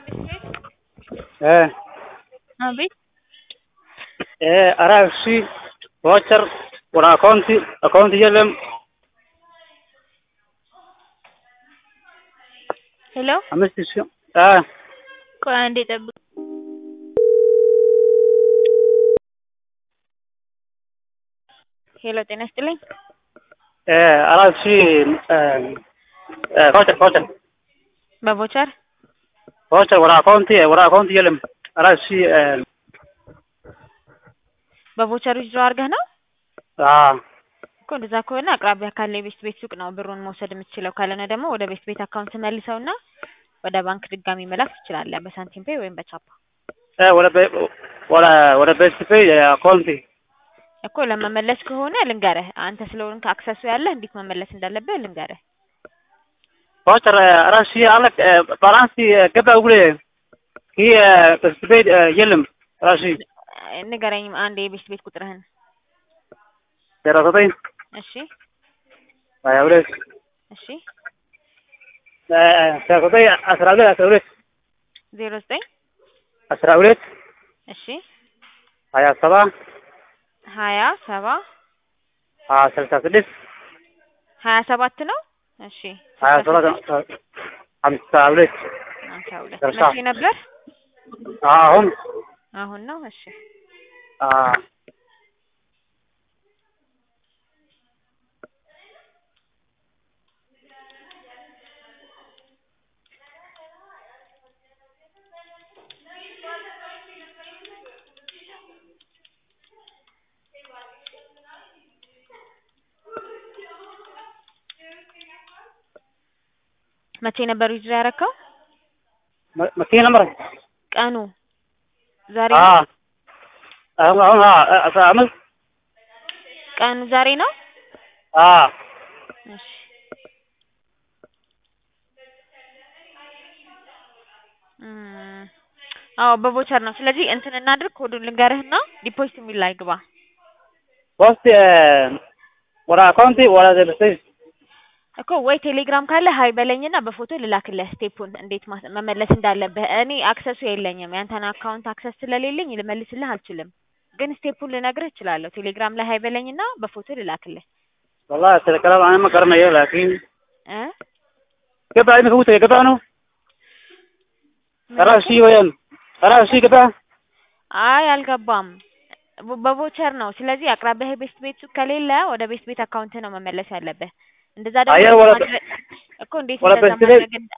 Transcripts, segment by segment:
Eh, አቤት eh, araagsi voucher wala akoonti akoonti የለም ሄሎ አምስት ሺህ አ ቆይ አንዴ ጠብቅ ሄሎ ጤና ይስጥልኝ eh araagsi eh voucher voucher በቮቸር voucher wala akoonti wala akoonti የለም araagsi eh በቮቸር ዊዝድሮ አድርገህ ነው አ እኮ እንደዛ ከሆነ አቅራቢያ ካለ የቤት ቤት ሱቅ ነው ብሩን መውሰድ የምትችለው ካልሆነ ደግሞ ወደ ቤት ቤት አካውንት መልሰውና ወደ ባንክ ድጋሚ መላክ ትችላለህ በሳንቲም ፔይ ወይም በቻፓ eh wala be wala wala best pay አኮንቲ እኮ ለመመለስ ከሆነ ልንገርህ አንተ ስለሆንክ አክሰሱ ያለህ እንዴት መመለስ እንዳለብህ ልንገርህ voucher araagsi alag balansi ገባ ውለ ኪ best pay የለም araagsi ንገረኝ አንድ የቤት ቤት ቁጥርህን ዜሮ ዘጠኝ እሺ ሀያ ሁለት እሺ ዜሮ ዘጠኝ አስራ ሁለት አስራ ሁለት ዜሮ ዘጠኝ አስራ ሁለት እሺ ሀያ ሰባ ሀያ ሰባ ስልሳ ስድስት ሀያ ሰባት ነው እሺ ሀያ ሰባት ሀምሳ ሁለት ሀምሳ ሁለት ደርሳ። መቼ ነበር አሁን አሁን ነው እሺ መቼ ነበር ዊዝድሮ ያደረከው መኪና ነበር ቀኑ ዛሬ አ ነው አሁን አሁን አስራ አምስት ቀኑ ዛሬ ነው አ እሺ እም፣ አዎ በቮቸር ነው ስለዚህ እንትን እናድርግ ኮዱን ልንገርህና ዲፖዚት የሚል ላይ ግባ ፖስት ወደ አካውንቲ ወደ ዘብስቴ እኮ ወይ ቴሌግራም ካለ ሀይ በለኝና በፎቶ ልላክልህ ስቴፑን እንዴት ማስ- መመለስ እንዳለብህ እኔ አክሰሱ የለኝም ያንተን አካውንት አክሰስ ስለሌለኝ ልመልስልህ አልችልም ግን ስቴፑን ልነግርህ እችላለሁ ቴሌግራም ላይ ሀይ በለኝና በፎቶ ልላክልህ والله الكلام انا ما قرنيه لكن እ قبل ما فوت قبل انه ترى شيء وين ترى شيء قبل አይ አልገባም በ- በቮቸር ነው ስለዚህ አቅራቢያ ቤት ቤት ሱቅ ከሌለ ወደ ቤት ቤት አካውንት ነው መመለስ ያለብህ እንደዛ ደግሞ አየር ወደ- ማድረግ- እኮ እንዴት ወደ እንደዛ ቤት ቤት- ማድረግ እንዳ-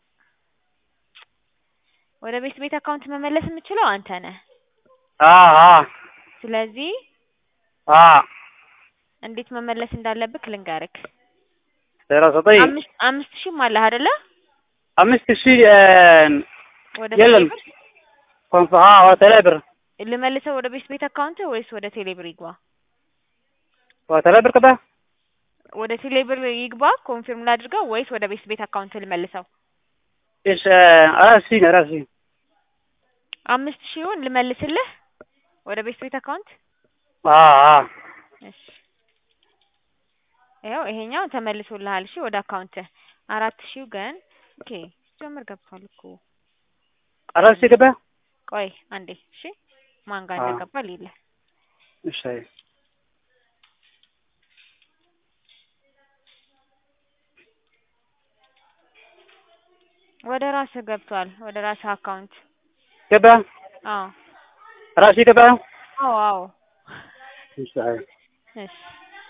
ወደ ቤት ቤት አካውንት መመለስ የምችለው አንተ ነህ اه اه ስለዚህ اه እንዴት መመለስ እንዳለብህ ልንገርክ ዜሮ ዘጠኝ አምስት አምስት ሺህም አለህ አይደለ አምስት ሺህ ወደ የለም ቴሌብር ኮንፍ አ ወደ ቴሌብር ልመልሰው ወደ ቤት ቤት አካውንት ወይስ ወደ ቴሌብር ይግባ ወደ ቴሌብር ከባ ወደ ቴሌብር ይግባ ኮንፊርም ላድርገው ወይስ ወደ ቤት ቤት አካውንት ልመልሰው ايش ራሲ ራሲ አምስት ሺውን ልመልስልህ ወደ ቤት ቤት አካውንት አ አ እሺ ይኸው ይሄኛው ተመልሶልሃል እሺ ወደ አካውንት አራት ሺው ግን ኦኬ ጀምር ገብቷል እኮ ራሲ ከባ ቆይ አንዴ እሺ ማን ጋር አዎ። እንደገባ ሌለ እሺ ወደ ራስህ ገብቷል ወደ ራስህ አካውንት ከባ አዎ ራሲ ከባ አዎ አዎ እሺ እሺ